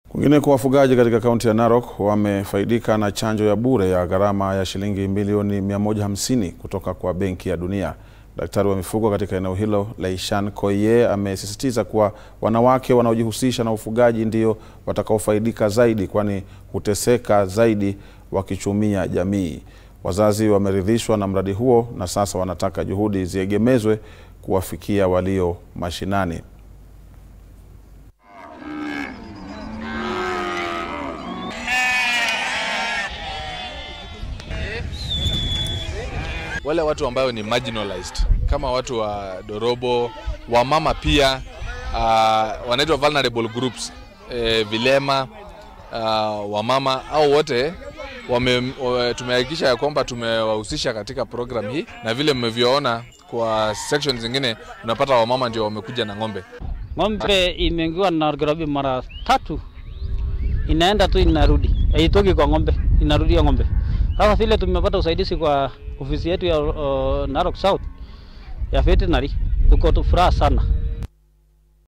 Kwingineko, wafugaji katika kaunti ya Narok wamefaidika na chanjo ya bure ya gharama ya shilingi milioni 150 kutoka kwa Benki ya Dunia. Daktari wa mifugo katika eneo hilo Leishan Koiye amesisitiza kuwa wanawake wanaojihusisha na ufugaji ndio watakaofaidika zaidi, kwani huteseka zaidi wakichumia jamii. Wazazi wameridhishwa na mradi huo na sasa wanataka juhudi ziegemezwe kuwafikia walio mashinani. wale watu ambayo ni marginalized kama watu wa Dorobo, wamama pia uh, wanaitwa vulnerable groups eh, vilema uh, wamama au wote wame, wame, tumehakikisha ya kwamba tumewahusisha katika program hii, na vile mmevyoona kwa section zingine unapata wamama ndio wamekuja na ng'ombe. Ng'ombe imeingiwa na Nairobi mara tatu, inaenda tu inarudi, haitoki kwa ng'ombe, inarudia ng'ombe. Sasa vile tumepata usaidizi kwa ofisi yetu ya uh, Narok South ya veterinary, tuko tu furaha sana.